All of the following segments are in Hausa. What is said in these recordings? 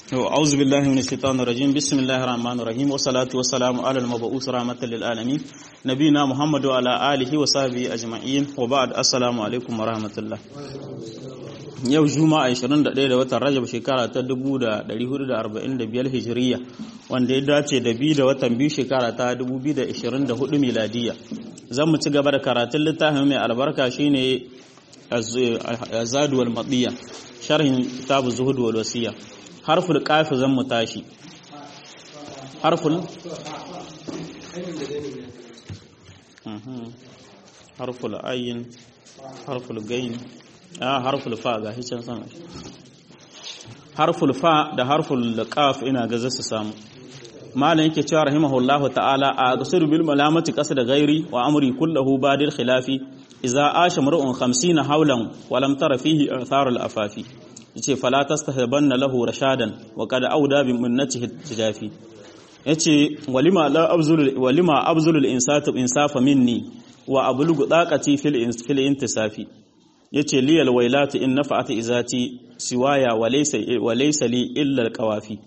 أعوذ بالله من الشيطان الرجيم بسم الله الرحمن الرحيم والصلاة والسلام على المبعوث رحمة للعالمين نبينا محمد وعلى آله وصحبه أجمعين وبعد السلام عليكم ورحمة الله yau juma'a 21 da watan rajab shekara ta 1445 hijiriya wanda ya dace da biyu da watan biyu shekara ta 2024 miladiya zan mu ci gaba da karatun littafin mai albarka shine azadu wal madiya sharhin kitabu zuhud wal wasiya harful qaf zan mu tashi harful harful ayin harful gain a harful fa ga hicin sama harful fa da harful qaf ina ga zasu samu malam yake cewa rahimahullahu ta'ala a gasir bil malamati qasda ghairi wa amri kullahu badil khilafi idza asha mar'un 50 hawlan wa lam tara fihi athar al afafi yace fala tastahbanna lahu rashadan wa qad auda bi minnatihi tijafi yace walima la abzul walima abzul al insatu insafa minni wa ablugu daqati fil fil intisafi yace liyal wailatu in nafa'at izati siwaya wa laysa wa laysa li illa al qawafi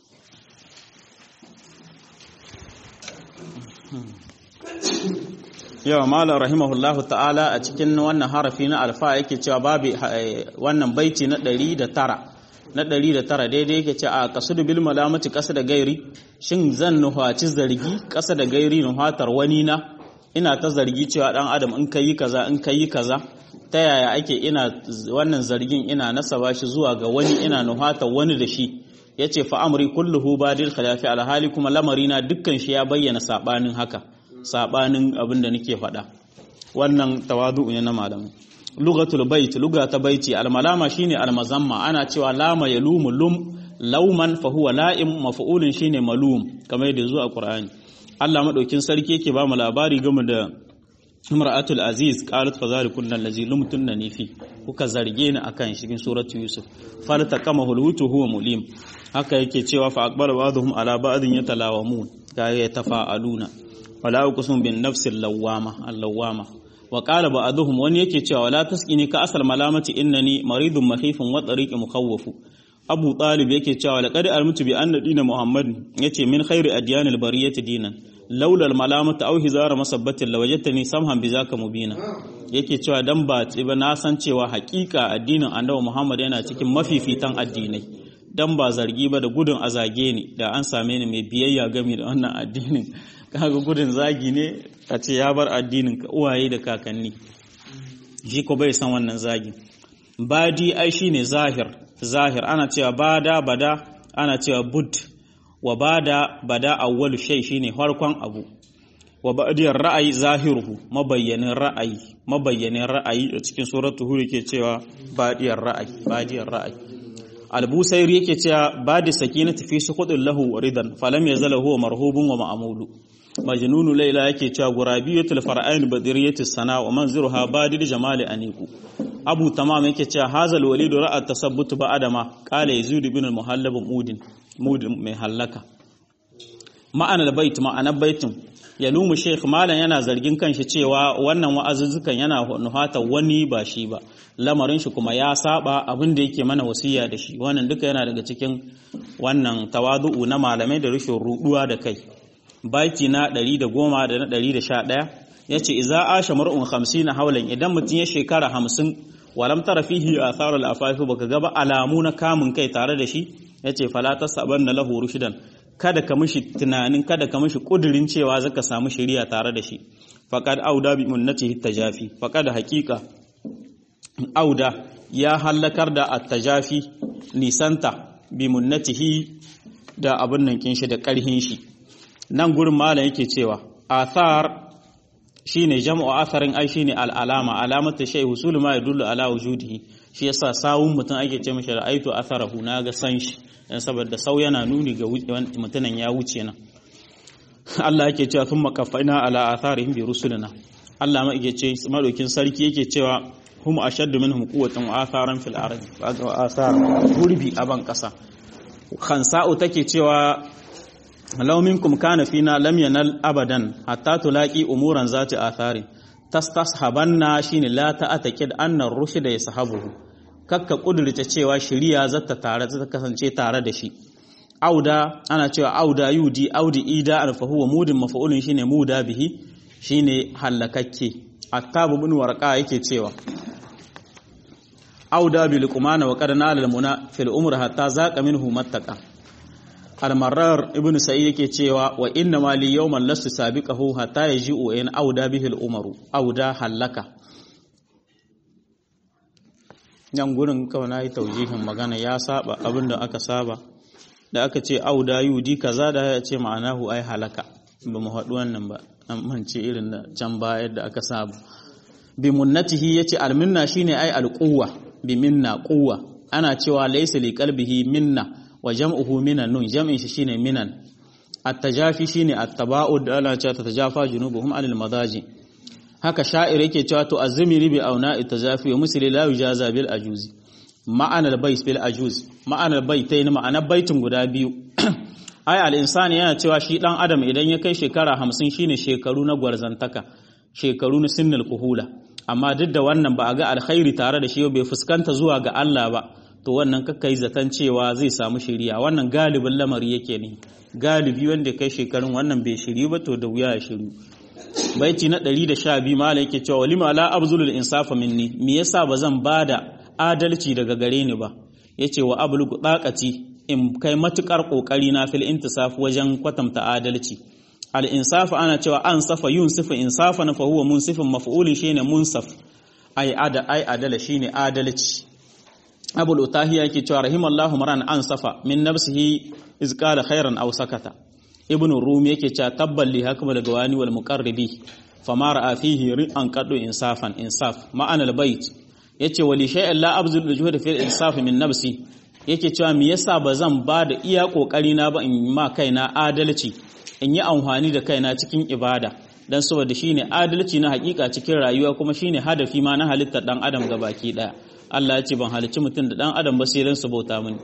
yawa malam rahimahullahu ta'ala a cikin wannan harafi na alfa yake cewa babu wannan baiti na 109 na 109 daidai yake ce a kasudu bil malamati kasa da gairi shin zan nuhaci zargi kasa da gairi nuhatar wani na ina ta zargi cewa dan adam in kai kaza in kai kaza ta yaya ake ina wannan zargin ina nasaba shi zuwa ga wani ina nuhatar wani da shi yace fa amri kulluhu badil khilafi alhali kuma lamarina dukkan shi ya bayyana sabanin haka sabanin abin da nake faɗa wannan tawadu'u ne na malamai lugatul bait luga ta baiti almalama shine almazamma ana cewa lama yalumu lum lauman fa huwa la'im maf'ulun shine malum kamar yadda zuwa qur'ani Allah madaukin sarki yake ba mu labari game da imra'atul aziz qalat fa zalikun allazi lumtunni fi kuka zarge ni akan cikin suratu yusuf faltaqamahu alhutu huwa mulim haka yake cewa fa aqbala ba'dhum ala ba'dhin yatalawamun ga yatafa'aluna wala uqsum bin nafsil lawama allawama wa qala ba'dhum wani yake cewa wala tasqini ka asal malamati innani maridun mahifun wa tariqi mukhawwafu abu talib yake cewa laqad almutu bi anna dina muhammad yace min khairi adyanil bariyati dinan laula almalamatu aw hizara masabbatin lawajadtani samhan bizaka mubina yake cewa dan ba ba na san cewa hakika addinin annabi muhammad yana cikin mafifitan addinai dan ba zargi ba da gudun azage ni da an same ni mai biyayya game da wannan addinin kaga gudun zagi ne a ce ya bar addinin ka uwaye da kakanni shi ko bai san wannan zagi badi ai shine zahir zahir ana cewa bada bada ana cewa bud wa bada bada awwalu shay shine farkon abu wa ba'diyar ra'ayi zahiruhu mabayyanin ra'ayi mabayyanin ra'ayi a cikin suratul hud yake cewa badiyar ra'ayi badiyar ra'ayi albusairi yake cewa badi sakinati fi suqudin lahu ridan falam yazala huwa marhubun wa ma'mulu majnunu laila yake cewa gurabiyatul far'ain badiriyatus sana wa manziruha badil jamali aniku abu tamam yake cewa hazal walidu ra'a tasabbut ba'da ma qala yazid ibn al-muhallab mudin mudin mai halaka ma'ana al-bait ma'ana baitin yalumu sheikh malan yana zargin kanshi cewa wannan wa'azuzzukan yana nuhata wani ba shi ba lamarin shi kuma ya saba abin da yake mana wasiya da shi wannan duka yana daga cikin wannan tawadu'u na malamai da rushin ruduwa da kai baki na 110 da na 111 yace idza asha mar'un 50 haulan idan mutun ya shekara 50 walam tara fihi atharul afafi baka gaba alamu na kamun kai tare da shi yace fala tasabanna lahu rushdan kada ka mishi tunanin kada ka mishi kudirin cewa zaka samu shari'a tare da shi faqad auda bi munnatihi tajafi faqad haqiqa auda ya halakar da at-tajafi nisanta bi munnatihi da abun nan kin shi da karhin shi nan gurin malam yake cewa athar shine jam'u atharin ai shine al-alama alamatu shay husul ma yadullu ala wujudihi shi yasa sawun mutum ake ce mishi ra'aitu atharahu na ga san shi dan saboda sau yana nuni ga mutunan ya wuce nan Allah yake cewa thumma qaffayna ala atharihim bi rusulina Allah ma yake ce madaukin sarki yake cewa hum ashaddu minhum quwwatan wa atharan fil ardi wa athar gurbi aban kasa khansa'u take cewa law minkum kana fina lam yanal abadan hatta tulaqi umuran zati athari tastashabanna shine la ta'atakid anna ar-rushda yasahabuhu kakka kudurta cewa shiriya zata tare ta kasance tare da shi auda ana cewa auda yudi audi ida an fa huwa mudin mafa'ulun shine muda bihi shine hallakakke attab ibn warqa yake cewa auda bil qumana wa qad nala al muna fil umr hatta zaqa minhu mattaqa al marrar ibn sa'id yake cewa wa inna ma li yawman lastu sabiqahu hatta yaji'u in auda bihi al umaru auda halaka yan gurin kawai na yi taujihin magana ya saba abinda aka saba da aka ce auda yudi kaza da ya ce ma'anahu ai halaka ba mu haɗu wannan ba an mance irin da can ba yadda aka saba bi munnatihi yace alminna shine ai alquwa bi minna quwa ana cewa laysa li qalbihi minna wa jam'uhu minan nun jam'in shi shine minan at-tajafi shine at-taba'ud da ana cewa tatajafa junubuhum anil madaji haka sha'ir yake cewa to azmiri bi auna itajafi wa musli la yujaza bil ajuzi ma'anar bait bil ajuz ma'anar baitayn ma'anar baitin guda biyu ai al insani yana cewa shi dan adam idan ya kai shekara 50 shine shekaru na gwarzantaka shekaru na sinnal kuhula amma duk da wannan ba a ga alkhairi tare da shi bai fuskanta zuwa ga Allah ba to wannan kakkai zaton cewa zai samu shiriya wannan galibin lamari yake ne galibi wanda kai shekarun wannan bai shiri ba to da wuya ya shiru baiti na 112 mala yake cewa walima la abzulul insafa minni me yasa bazan bada adalci daga gare ni ba yace wa ablugu daqati in kai matukar kokari na fil intisaf wajen kwatanta adalci al insaf ana cewa an safa yunsifu insafan fa huwa munsifun maf'ulun shine munsaf ai ada ai adala shine adalci abul utahiya yake cewa rahimallahu maran an safa min nafsihi iz qala khairan aw sakata ibn rum yake cewa tabbal li hakmal gawani wal muqarribi fama ra'a fihi ri'an qadu insafan insaf ma'ana al bait yace wali shay'an la abzul juhud fi insaf min nafsi yake cewa me yasa bazan ba da iya kokari na ba in ma kaina adalci in yi amfani da kaina cikin ibada dan saboda shine adalci na hakika cikin rayuwa kuma shine hadafi ma na halittar dan adam gabaki daya Allah ya ce ban halicci mutum da dan adam ba sai dan su bauta mini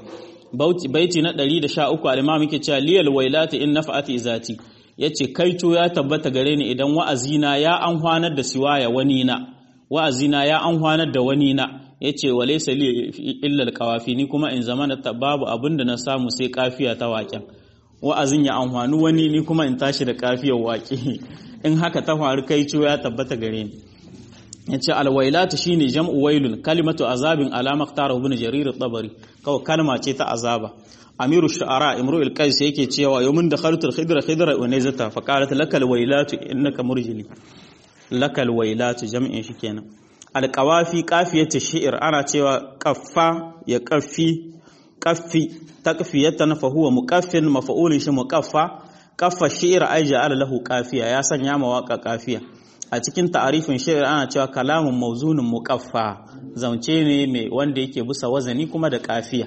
baiti na 113 al-imam yake cewa liyal wailati in nafa'ati zati yace kaito ya tabbata gare ni idan wa'azina ya anhwanar da siwaya wani na wa'azina ya anhwanar da wani na yace walaysa li illa al-qawafi ni kuma in zamana babu abinda na samu sai kafiya ta waƙen wa'azin ya anhwanu wani ni kuma in tashi da kafiyar waƙe in haka ta faru kaito ya tabbata gare ni yace alwailatu shine jam'u wailun kalimatu azabin alama tara ibn jarir at-tabari kawai kalma ce ta azaba amiru shu'ara imru'il qais yake cewa yawmin dakhaltu al-khidra khidra wa nazata fa qalat lakal wailatu innaka murjili lakal wailatu jam'in shi kenan alqawafi qafiyatu shi'r ana cewa qaffa ya qaffi qaffi takfiyatan fa huwa muqaffin maf'ulun shi muqaffa qaffa shi'r ay ja'ala lahu qafiya ya sanya mawaka qafiya a cikin ta'arifin shi'ir ana cewa kalamun mauzunin muqaffa zance ne mai wanda yake bisa wazani kuma da kafiya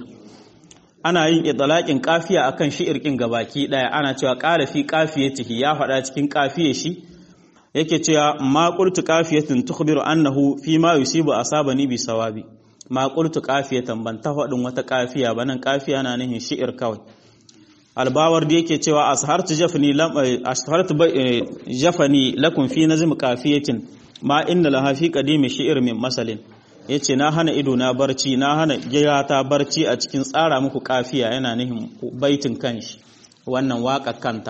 ana yin idlaqin kafiya akan shi'ir kin gabaki daya ana cewa qala fi qafiyatihi ya faɗa cikin kafiye shi yake cewa ma qultu qafiyatin tukhbiru annahu fi ma yusibu asabani bi sawabi ma qultu qafiyatan ban ta faɗin wata kafiya ba nan kafiya na nihin shi'ir kawai albawar da yake cewa ashartu jafani lam ashartu jafani lakum fi nazm qafiyatin ma inna laha fi qadimi shi'r min masalin yace na hana ido na barci na hana ta barci a cikin tsara muku kafiya yana nihin baitin kanshi wannan waka kanta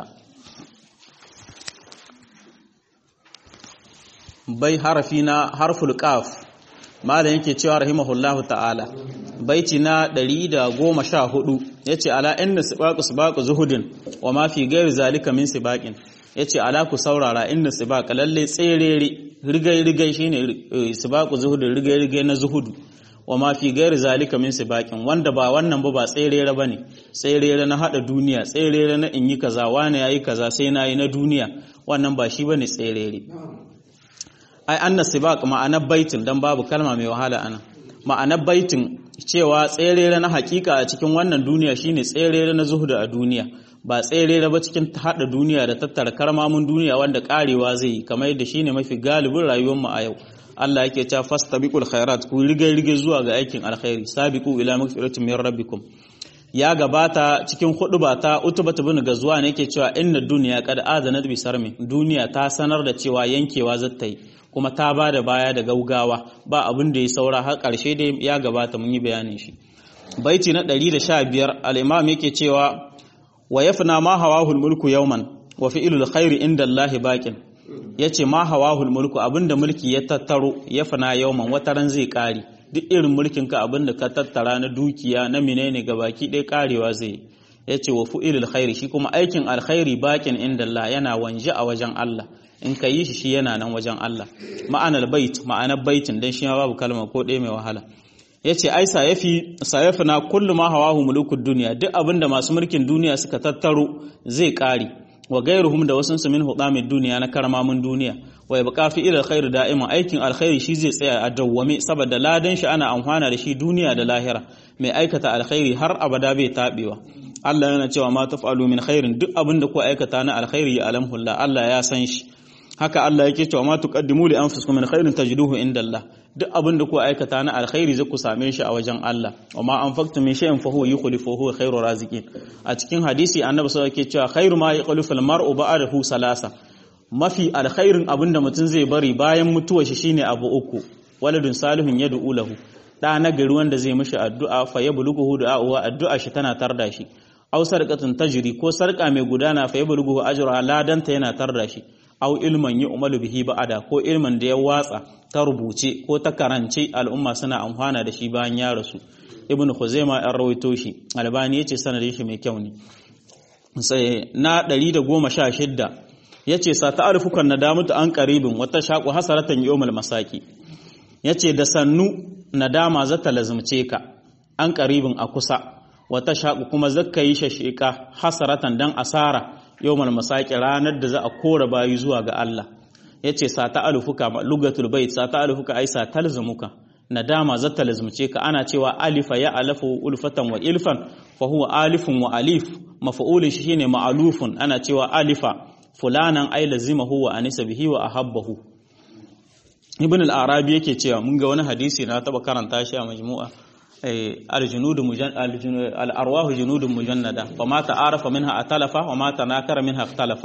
bai harafi na harful qaf malam yake cewa rahimahullahu ta'ala baiti na 114 yace ala inna sibaqu sibaqu zuhudin wa ma fi ghairi zalika min sibaqin yace ala ku saurara inna sibaqa lalle tserere rigai rigai shine sibaqu zuhudin rigai rigai na zuhudu wa ma fi ghairi zalika min sibaqin wanda ba wannan ba ba tserere bane tserere na hada duniya tserere na in yi kaza wani yayi kaza sai nayi na duniya wannan ba shi bane tserere ai anna sibaq ma'anar baitin dan babu kalma mai wahala ana ma'anar baitin cewa tserere na hakika a cikin wannan duniya shine tserere na zuhuda a duniya ba tserere ba cikin hada duniya da tattara karmamin duniya wanda karewa zai yi kamar yadda shine mafi galibin rayuwar mu a yau Allah yake cewa fastabiqul khairat ku rige rige zuwa ga aikin alkhairi sabiqu ila magfiratin min rabbikum ya gabata cikin huduba ta utubatu bin gazuwa ne yake cewa inna dunya qad azanat bi sarmi duniya ta sanar da cewa yankewa zata yi kuma ta ba da baya da gaugawa ba abin da ya saura har ƙarshe dai ya gabata mun yi bayanin shi baiti na 115 al-imam yake cewa wa yafna ma hawahul mulku yawman wa fi'lul khairi inda Allah baqin yace ma hawahul mulku abinda mulki ya tattaro yafna yawman wataran zai kare duk irin mulkin ka abinda ka tattara na dukiya na menene gabaki ɗaya karewa zai yace wa fi'lul khairi shi kuma aikin alkhairi baqin inda Allah yana wanje a wajen Allah in ka yi shi shi yana nan wajen Allah ma'anar bait ma'anar baitin dan shi ma babu kalma ko ɗaya mai wahala yace ai sayafi sayafina kullu ma hawahu mulukud duniya duk abinda masu mulkin duniya suka tattaro zai kare wa gairuhum da wasun su min hudamid duniya na karamamin duniya wa yabqa fi ila alkhair da'iman aikin alkhairi shi zai tsaya a dawwame saboda ladan shi ana amfana da shi duniya da lahira mai aikata alkhairi har abada bai tabewa Allah yana cewa ma taf'alu min khairin duk abinda ku aikata na alkhairi ya alamhullah Allah ya san shi haka Allah yake cewa ma tuqaddimu li anfusikum min khairin tajiduhu inda Allah duk abin da ku aikata na alkhairi zai ku same shi a wajen Allah wa ma anfaqtum min shay'in fa huwa yukhlifu huwa khairu raziqin a cikin hadisi annabi sallallahu alaihi cewa khairu ma yukhlifu al-mar'u ba'dahu salasa mafi alkhairin abin da mutum zai bari bayan mutuwar shi shine abu uku waladun salihun yad'u lahu da na gari wanda zai mishi addu'a fa yablughu du'a addu'a shi tana tarda shi aw sarqatun tajri ko sarka mai gudana fa yablughu ajruha ladanta yana tarda shi aw ilman yi umaru bihi ba'ada ko ilman da ya watsa ta rubuce ko ta karance al'umma suna amfana da shi bayan ya rasu ibnu khuzaima ya rawaito shi albani yace sanadin shi mai kyau ne sai na 116 yace sa ta'arifukan nadamatu an qaribin wata shaqu hasaratan yawmal masaki yace da sannu nadama za ta lazumce ka an qaribin a kusa wata shaqu kuma zakka yi shashika hasaratan dan asara yawmal masaki ranar da za a kora bayi zuwa ga Allah yace sa ta alufuka lugatul bait sa ta alufuka ai sa talzumuka nadama za ta lazumce ka ana cewa alifa ya alafu ulfatan wa ilfan fa huwa alifun wa alif maf'ulun shi shine ma'alufun ana cewa alifa fulanan ai lazimahu wa anisa bihi wa ahabbahu ibn al-arabi yake cewa mun ga wani hadisi na taba karanta shi a majmu'a الجنود مجن... الأرواح جنود مجندة فما تعارف منها أتلف وما تناكر منها اختلف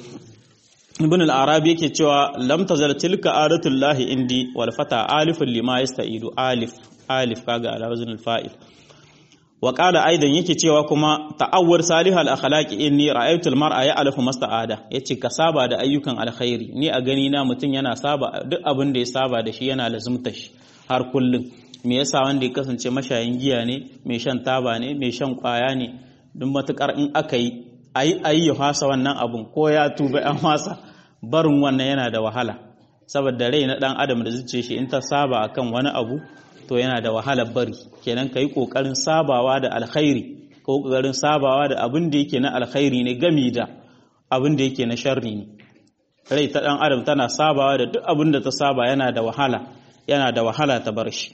ابن العربي yake cewa lam tazal tilka adatullahi indi wal fata alif lima yastaidu alif alif kaga ala wazn al fa'il wa qala aidan yake cewa kuma ta'awwar salihal akhlaqi inni ra'aytu al mar'a ya'lafu masta'ada yace ka saba da ayyukan alkhairi ni a gani na mutun yana saba duk abin da ya saba da shi yana lazumta shi har kullun me yasa wanda ya kasance mashayin giya ne mai shan taba ne mai shan kwaya ne duk matukar in aka yi ayi ayi ya fasa wannan abun ko ya tuba an fasa barin wannan yana da wahala saboda rai na dan adam da zuciya shi in ta saba akan wani abu to yana da wahalar bari kenan kai kokarin sabawa da alkhairi ko kokarin sabawa da abin da yake na alkhairi ne gami da abin da yake na sharri ne rai ta dan adam tana sabawa da duk abin da ta saba yana da wahala yana da wahala ta bar shi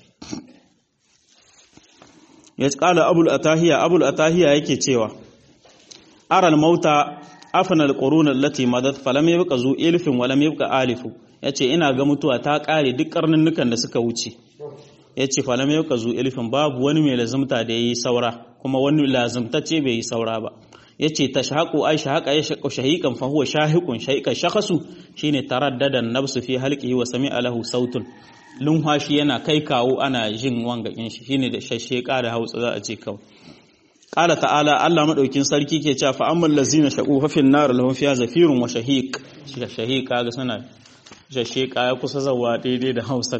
ya kala abul atahiya abul atahiya yake cewa aral mauta afanal qurun allati madat falam yabqa zu ilfin walam yabqa alifu yace ina ga mutuwa ta kare duk karnunnukan da suka wuce yace falam yabqa zu ilfin babu wani mai lazumta da yayi saura kuma wani lazumtacce bai yi saura ba yace tashaqu ay shahaqa yashaqu shahiqan fa huwa shahiqun shahiqa shakhasu shine taraddadan nafsu fi halqihi wa sami'a lahu sautun lumhashi yana kai kawo ana jin wangakin shi shine da shashsheka da Hausa za a ce kawai qala ta'ala Allah madaukin sarki ke cewa fa ammal ladzina shaqu fa fin nar lahum fiha zafirun wa shahiq shahiq kaga sana shashsheka ya kusa zawa daidai da Hausa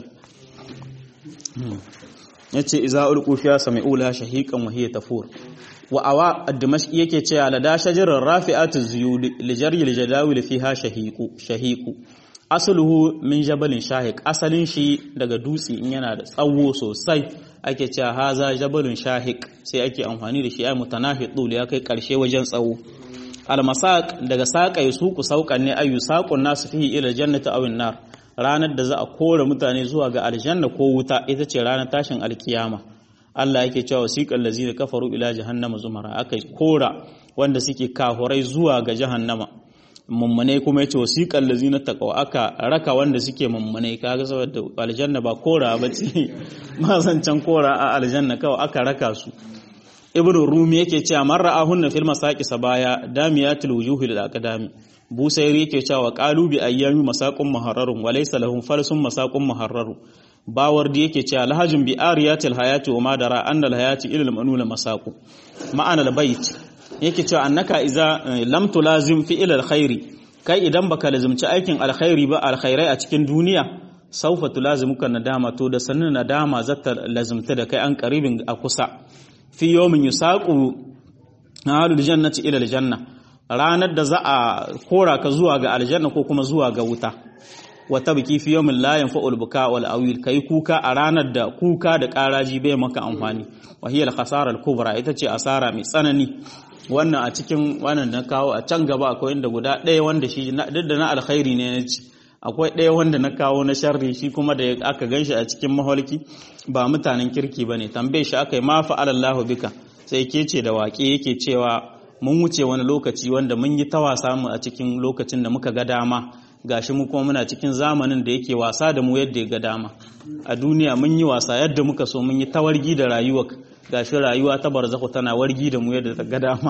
yace iza ulqu fiha sami'u la shahiqan wa hiya tafur wa awa ad-dimashqi yake cewa la da shajarar rafi'atu zuyud li jaryi al-jadawil fiha shahiqu shahiqu asluhu min jabalin shahiq asalin shi daga dutse in yana da tsawo sosai ake cewa haza jabalun shahiq sai ake amfani da shi ai mutanafi dul ya kai karshe wajen tsawo almasaq daga saƙai su ku saukan ne ayu saqun nasu fihi ila jannati aw nar ranar da za a kore mutane zuwa ga aljanna ko wuta ita ce ranar tashin alkiyama Allah yake cewa wasiqal ladzina kafaru ila jahannama zumara aka kora wanda suke kafurai zuwa ga jahannama mummunai kuma yace wasiqal ladzina taqaw aka raka wanda suke mummunai kaga saboda aljanna ba kora ba ce ma zancan kora a aljanna kawai aka raka su ibnu rumi yake cewa man ra'ahunna fil masaqi sabaya damiyatul wujuhi lil aqdami busairi yake cewa qalu bi ayyami masaqun muharrarun wa laysa lahum falsun masaqun muharraru bawardi yake cewa lahajin bi ariyatil hayati wa madara annal hayati ilal manula masaqu ma'ana al bait yake cewa annaka iza lam tulazim fi'il alkhairi kai idan baka lazimci aikin alkhairi ba alkhairai a cikin duniya saufa tulazimuka nadama to da sanin nadama zata lazimta da kai an karibin a kusa fi yawmin yusaqu ahlul jannati ila aljanna ranar da za a kora ka zuwa ga aljanna ko kuma zuwa ga wuta wata biki fi yawmin la yanfa'ul buka wal awil kai kuka a ranar da kuka da karaji bai maka amfani wa hiya al-khasara al-kubra ita ce asara mai tsanani wannan a cikin wannan na kawo a can gaba akwai inda guda ɗaya wanda shi duk da na alkhairi ne na ci akwai ɗaya wanda na kawo na sharri shi kuma da aka ganshi a cikin maholki ba mutanen kirki bane tambaye shi aka yi ma fa'alallahu bika sai ke ce da waƙe yake cewa mun wuce wani lokaci wanda mun yi ta wasa mu a cikin lokacin da muka ga dama gashi mu kuma muna cikin zamanin da yake wasa da mu yadda ya ga dama a duniya mun yi wasa yadda muka so mun yi tawargi da rayuwa gashi rayuwa ta barzakhu tana wargi da mu yadda ta ga dama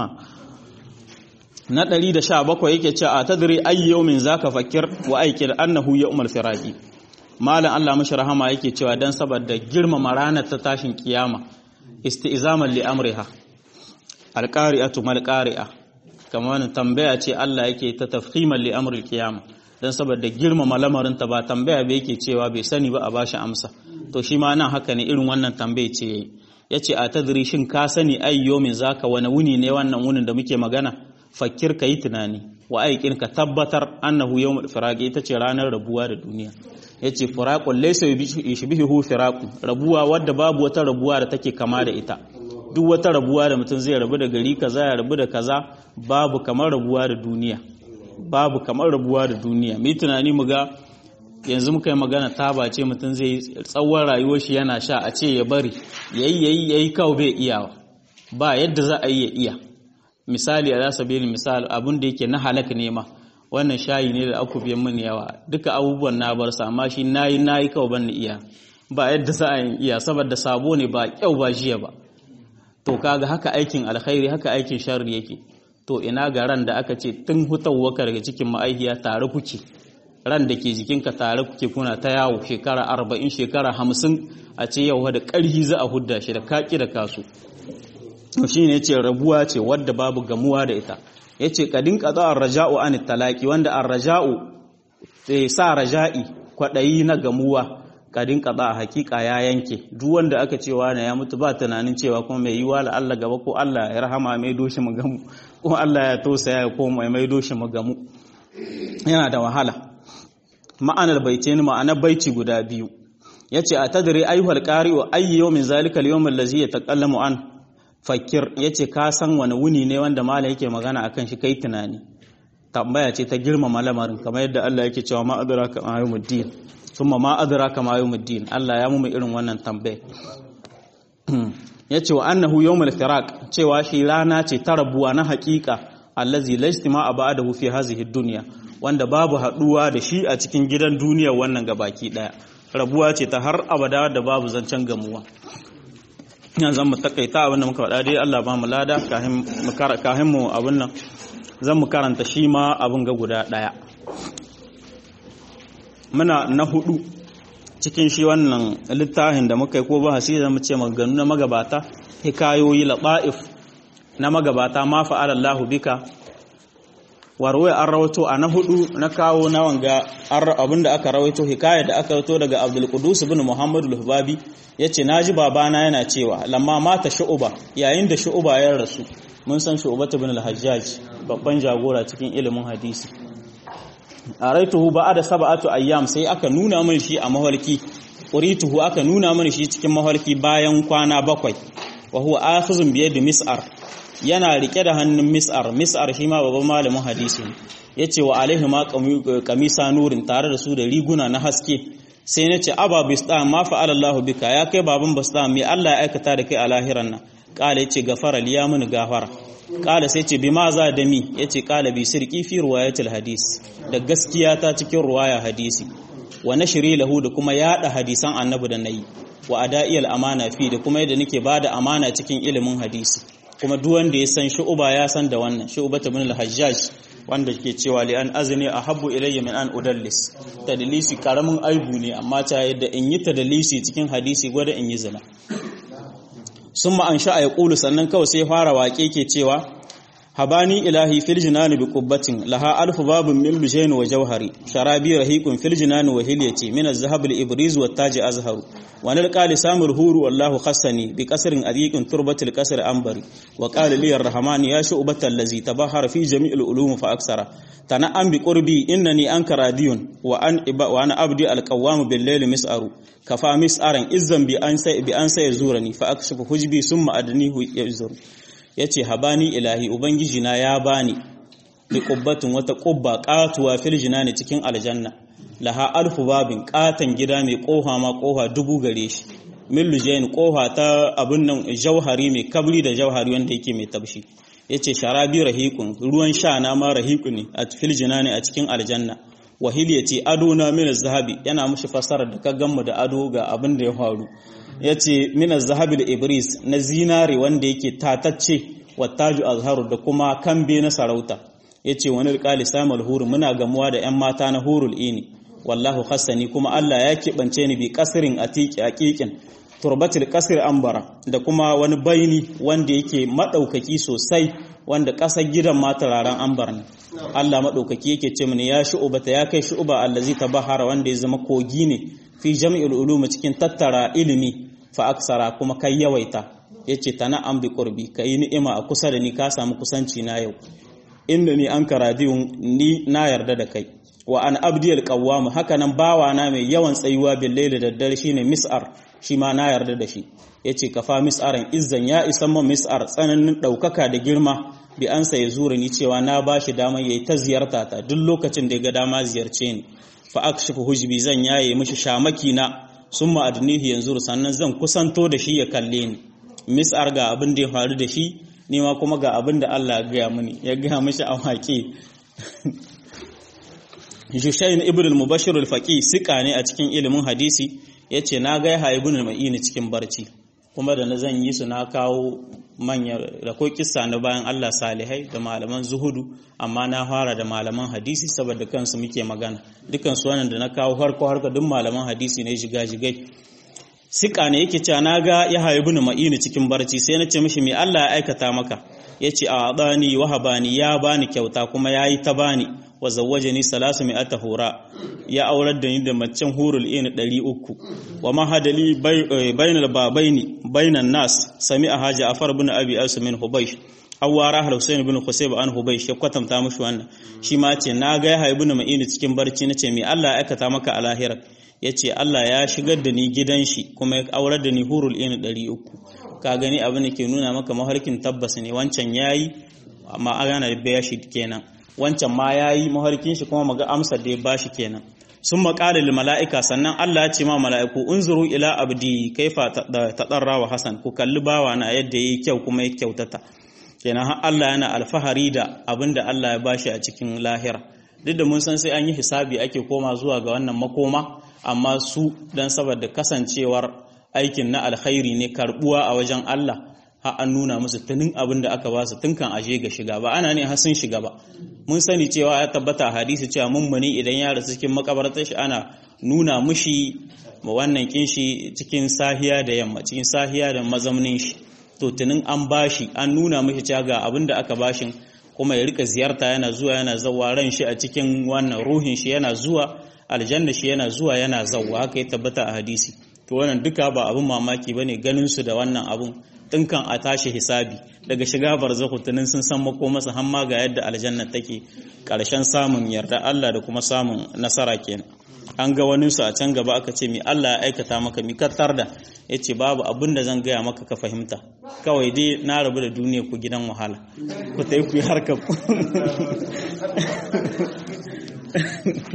na 117 yake cewa a tadri ay yawmin zaka fakir wa aikil annahu yawmul firaqi malam Allah mashi rahama yake cewa dan saboda girmama ranar ta tashin kiyama isti'zaman li amriha alqari'atu mal qari'a kamar wannan tambaya ce Allah yake ta tafhiman li amril qiyama dan saboda girmama lamarin ta ba tambaya ba yake cewa bai sani ba a bashi amsa to shi ma nan haka ne irin wannan tambaye ce yayi yace a tadri shin ka sani ayyomin zaka wani wuni ne wannan wunin da muke magana fakir ka yi tunani wa aikin ka tabbatar annahu yawmul firaq ita ce ranar rabuwa da duniya yace firaqul laysa yushbihu firaqu rabuwa wadda babu wata rabuwa da take kama da ita duk wata rabuwa da mutum zai rabu da gari kaza ya rabu da kaza babu kamar rabuwa da duniya babu kamar rabuwa da duniya mai tunani mu ga yanzu muka yi magana taba ce mutum zai tsawon rayuwar shi yana sha a ce ya bari yayi yayi yayi kawo bai iyawa ba yadda za a yi ya iya misali a rasa bini misali abin da yake na halak ne ma wannan shayi ne da aku biyan mini yawa duka abubuwan na bar sa amma shi nayi nayi kawai ban iya ba yadda za a yi iya saboda sabo ne ba kyau ba jiya ba to kaga haka aikin alkhairi haka aikin sharri yake to ina ga ran da aka ce tun hutawaka daga cikin ma'aikiya tare kuke ran da ke jikinka tare kuke kuna ta yawo shekara arba'in shekara hamsin a ce yau da ƙarhi za a hudda shi da kaki da kasu shi ne ce rabuwa ce wadda babu gamuwa da ita ya ce kadin ƙaza an raja'u an talaki wanda an raja'u sai sa raja'i kwaɗayi na gamuwa kadin kaza a hakika ya yanke duk wanda aka cewa na ya mutu ba tunanin cewa kuma mai yiwa la Allah gaba ko Allah ya rahama mai doshi mu gamu ko Allah ya tausaya ya koma mai doshi mu gamu yana da wahala ma'anar baice ni ma'anar baici guda biyu yace a tadri ayyuhal qari'u ayyu yawmin zalika al-yawm allazi yataqallamu an fakir yace ka san wani wuni ne wanda malam yake magana akan shi kai tunani tambaya ce ta girmama lamarin kamar yadda Allah yake cewa ma adraka ma yawmuddin thumma ma adraka ma yawmuddin Allah ya mu irin wannan tambaye yace wa annahu yawmul firaq cewa shi rana ce ta rabuwa na haƙiƙa allazi la istima ba'dahu fi hadhihi dunya wanda babu haduwa da shi a cikin gidan duniya wannan gabaki daya rabuwa ce ta har abada da babu zancen gamuwa yanzu mu takaita abin da muka faɗa dai Allah ba mu lada kahin mu abin nan zan mu karanta shi ma abin ga guda ɗaya muna na hudu cikin shi wannan littafin da muka yi ko ba hasi da mu ce maganu na magabata hikayoyi laɓa'if na magabata ma fa'ala Allah bika warwai an rawato a na hudu na kawo na wanga abin da aka rawaito hikaya da aka rawaito daga Abdul Qudus bin Muhammadu al-Hubabi yace naji babana yana cewa lamma mata shu'uba yayin da shu'uba ya rasu mun san shu'uba bin al-Hajjaj babban jagora cikin ilimin hadisi a raituhu ba da saba'atu ayyam sai aka nuna mini shi a mahalki urituhu aka nuna mini shi cikin mahalki bayan kwana bakwai wa huwa akhizun bi yadi mis'ar yana rike da hannun mis'ar mis'ar shi ma babban malamin hadisi yace wa alaihi ma kamisa nurin tare da su da riguna na haske sai nace aba bistam ma fa'ala Allahu bika ya kai baban bistam me Allah ya aikata da kai a lahiran nan kala yace gafara liya mini gafara kala sai ce bima za da mi yace kala bi sirqi fi riwayatil hadis da gaskiya ta cikin ruwaya hadisi wa nashri lahu da kuma yada hadisan annabi da nayi wa ada'iyal amana fi da kuma yadda nake bada amana cikin ilimin hadisi kuma duk wanda ya san shu'uba ya san da wannan shu'uba ibn al-hajjaj wanda ke cewa li an azni ahabbu ilayya min an udallis tadlisi karamin aibu ne amma ta yadda in yi tadlisi cikin hadisi gwada in yi zina summa an sha ya kulu sannan kawai sai fara waƙe ke cewa habani ilahi fil jinani bi qubbatin laha alfu babun min lujayn wa jawhari sharabi rahiqun fil jinani wa hilyati min az-zahab al-ibriz wa taj azharu wa nal qali samul huru wallahu khassani bi qasrin adiqin turbatil qasr anbari wa qala li ar-rahman ya shu'batal ladzi tabahara fi jami'il ulum fa aksara tana'am bi qurbi innani anka radiyun wa an iba wa ana abdi al-qawwam bil layli mis'aru kafa mis'aran izzan bi an sai bi an sai zurani fa akshifu hujbi summa adnihu yazuru ya ce habani ilahi ubangiji na ya bani da ƙubbatin wata ƙubba ƙatuwa filjina ne cikin aljanna laha alfu babin ƙatan gida mai ƙoha ma ƙoha dubu gare shi millujain ƙoha ta abin nan jauhari mai kabri da jauhari wanda yake mai tabshi ya ce sharabi rahikun ruwan sha na ma rahiku ne a filjina ne a cikin aljanna wahil ya ce ado na mina zahabi yana mushi fasarar da ka gammu da ado ga abin da ya faru ya ce mina zahabi da ibris na zinare wanda yake tatacce wattaju azharu da kuma kambe na sarauta ya ce wani rikali samun huru muna gamuwa da 'yan mata na hurul ini wallahu hassani kuma allah ya keɓance ni bi kasirin a ƙiƙin turbatul kasir ambara da kuma wani baini wanda yake maɗaukaki sosai wanda ƙasar gidan ma turaren ambar ne allah maɗaukaki yake ce mini ya shu'uba ta ya kai shu'uba allazi tabahara wanda ya zama kogi ne fi jami'ul ulum cikin tattara ilimi fa aksara kuma kai yawaita yace tana an bi qurbi kai ni'ima a kusa da ni ka samu kusanci na yau inda ni an karadiyun ni na yarda da kai wa an abdiyal qawwam haka nan bawa na mai yawan tsayuwa bil layli da dare shine mis'ar shi ma na yarda da shi yace kafa mis'aran izzan ya isan man mis'ar tsananin daukaka da girma bi an sai zura ni cewa na bashi dama yayi ta ziyarta ta duk lokacin da ya ga dama ziyarce ni fa akshifu hujbi zan yaye mishi shamaki na summa adnihi yanzu sannan zan kusanto da shi ya kalle ni mis'ar ga abin da ya faru da shi ni ma kuma ga abin da Allah ya gaya mini ya gaya mishi a waƙe Jushayn ibn al-Mubashir al-Faqih sika ne a cikin ilimin hadisi yace na ga Yahya ibn al-Ma'in cikin barci kuma da na zan yi su na kawo manyan rako kissa na bayan Allah salihai da malaman zuhudu amma na fara da malaman hadisi saboda kansu muke magana dukan su wannan da na kawo harko harko duk malaman hadisi ne shiga jigai sika ne yake cewa na ga Yahya ibn Ma'in cikin barci sai na ce mishi me Allah ya aikata maka yace a bani wahabani ya bani kyauta kuma yayi ta bani wa zawwajani salasu mi'ata hura ya aurar da ni da macen hurul in 300 wa ma hadali bainal babaini bainan nas sami'a haja afar ibn abi asim min hubaysh awara husain ibn husayb an hubaysh ya kwatanta mushi wannan shi ma ce na ga ya ibn ma'in cikin barci nace me Allah ya aikata maka a lahira yace Allah ya shigar da ni gidan shi kuma ya aurar da ni hurul in 300 ka gani abin da ke nuna maka maharkin tabbas ne wancan yayi amma ana da baya shi kenan wancan ma ya yi maharkin shi kuma maga amsar da ya ba shi kenan sun maƙala lil mala'ika sannan Allah ya ce ma mala'iku unzuru ila abdi kaifa tadarra wa hasan ku kalli bawa na yadda yayi kyau kuma ya kyautata kenan har Allah yana alfahari da abin da Allah ya bashi a cikin lahira duk da mun san sai an yi hisabi ake koma zuwa ga wannan makoma amma su dan saboda kasancewar aikin na alkhairi ne karbuwa a wajen Allah har an nuna musu tunin abin da aka ba su tun kan aje ga shiga ba ana ne har sun shiga ba mun sani cewa ya tabbata hadisi cewa mummuni idan ya rasu cikin makabartar shi ana nuna mushi wannan kin shi cikin sahiya da yamma cikin sahiya da mazaunin shi to tunin an bashi an nuna mushi cewa ga abin da aka bashin kuma ya rika ziyarta yana zuwa yana zawa ran shi a cikin wannan ruhin shi yana zuwa aljanna shi yana zuwa yana zawa haka ya tabbata a hadisi to wannan duka ba abin mamaki bane ganin su da wannan abun dinkan a tashi hisabi daga shiga barzakhu tunin sun san mako masa hamma ga yadda aljanna take karshen samun yarda Allah da kuma samun nasara kenan an ga wani su a can gaba aka ce mi Allah ya aikata maka mi kattar da yace babu abin da zan gaya maka ka fahimta kawai dai na rabu da duniya ku gidan wahala ku tayi ku harkar ku